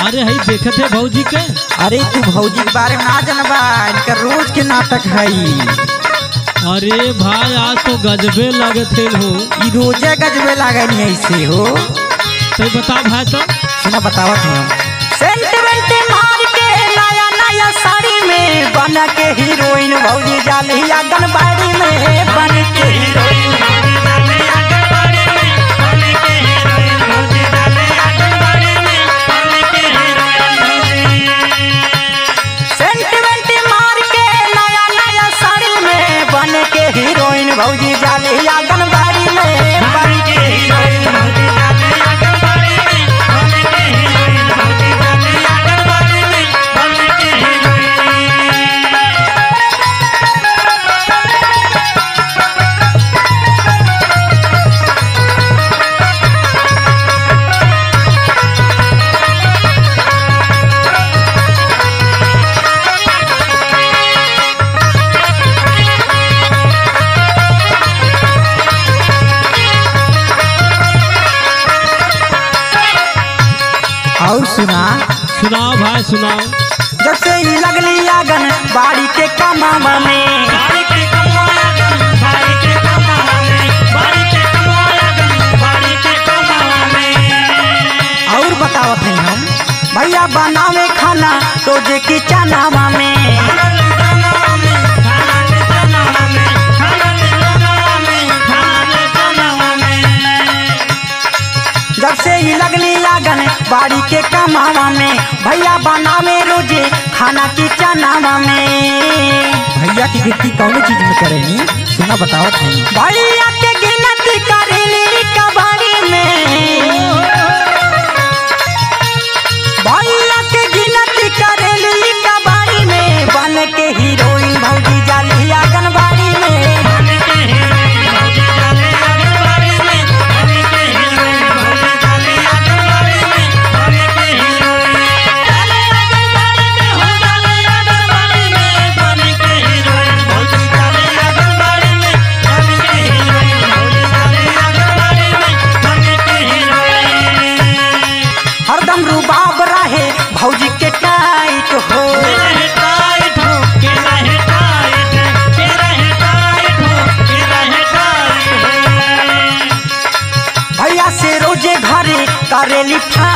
अरे हई देखत है भौजी के अरे तू भौजी के बारे में ना जानबा इनका रोज के नाटक है अरे भाई आज तो गजबे लगत है हो ई रोजे गजबे लागनी ऐसे हो तो बता भाई तो सुना बतावत हूँ सेंटिमेंट मार के नया नया साड़ी में बन के हीरोइन भौजी जाली आंगनबाड़ी में बन के हीरोइन सेंटिमेंट मार के नया नया साड़ी में बन के हीरोइन भौजी जाली आंगनबाड़ी में बन के हीरोइन भौजी जाली आंगनबाड़ी में बन के हीरोइन भौजी जाली आंगनबाड़ी में बन के हीरोइन और सुना सुनाओ भाई सुनाओ जब से ही लगली आगन बाड़ी के कमावा में और बतावत हैं हम भैया बनावे खाना रोजे की चनावा में जब से ही लगली लागन बाड़ी के कमावा में भैया बनावे रोजे खाना की चनावा में भैया की गिनती कौन चीज में करेनी सुना बतावत हैं भैया के गिनती करेली कबाड़ी में भैया के गिनती करेली कबाड़ी में बन के हीरोइन भौजी जाली आंगनबाड़ी में बन के हीरोइन भौजी जाली आंगनबाड़ी में बन के हीरोइन भौजी जाली आंगनबाड़ी में बन के हीरोइन जाली आंगनबाड़ी में हो जाली आंगनबाड़ी में बन के हीरोइन भौजी जाली आंगनबाड़ी में बन के हीरोइन भौजी जाली आंगनबाड़ी में बन के हीरोइन हरदम रुबाब रहे भौजी के टाइट हो भैया से रोजे घरे करेली फा